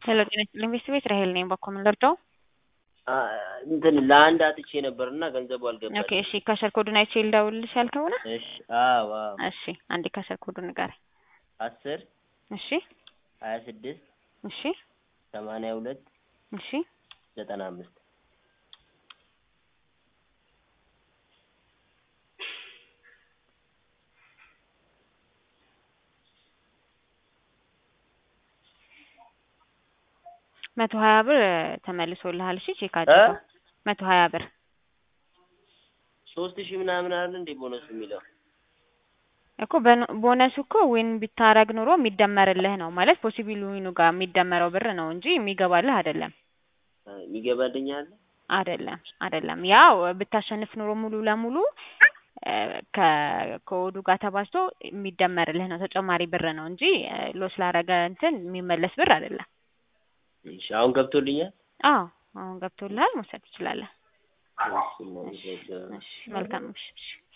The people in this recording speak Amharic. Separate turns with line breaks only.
ሄሎ ጤና ይስጥልኝ ቤተሰቤት ራሄል ነኝ። በኮ ምን ልርዳው?
እንትን ለአንድ አጥቼ ነበር እና ገንዘቡ
ኦኬ
አልገባልኝ።
እሺ ከሸር ኮዱን አይቼ ልደውልልሽ ያልከው ነው?
እሺ አዎ አዎ
እሺ አንዴ ከሸር ኮዱን ንገረኝ።
አስር
እሺ
ሀያ ስድስት
እሺ
ሰማንያ ሁለት
እሺ
ዘጠና አምስት
መቶ ሀያ ብር ተመልሶልሃል። እሺ ቼክ አድርገው። መቶ ሀያ ብር
ሶስት ሺህ ምናምን አይደል እንዴ ቦነሱ የሚለው?
እኮ በኖ- ቦነሱ እኮ ዊን ቢታረግ ኑሮ የሚደመርልህ ነው ማለት ፖሲቢል ዊኑ ጋር የሚደመረው ብር ነው እንጂ የሚገባልህ አይደለም።
የሚገባልኝ አለ?
አይደለም አይደለም። ያው ብታሸንፍ ኑሮ ሙሉ ለሙሉ እ፣ ከ- ከወዱ ጋር ተባዝቶ የሚደመርልህ ነው ተጨማሪ ብር ነው እንጂ እ፣ ሎስ ላረገ እንትን የሚመለስ ብር አይደለም።
እሺ አሁን ገብቶልኛል?
አዎ አሁን ገብቶልሃል፣ መውሰድ ትችላለህ።
እሺ እናመሰግናለን።
እሺ መልካም ምሽት።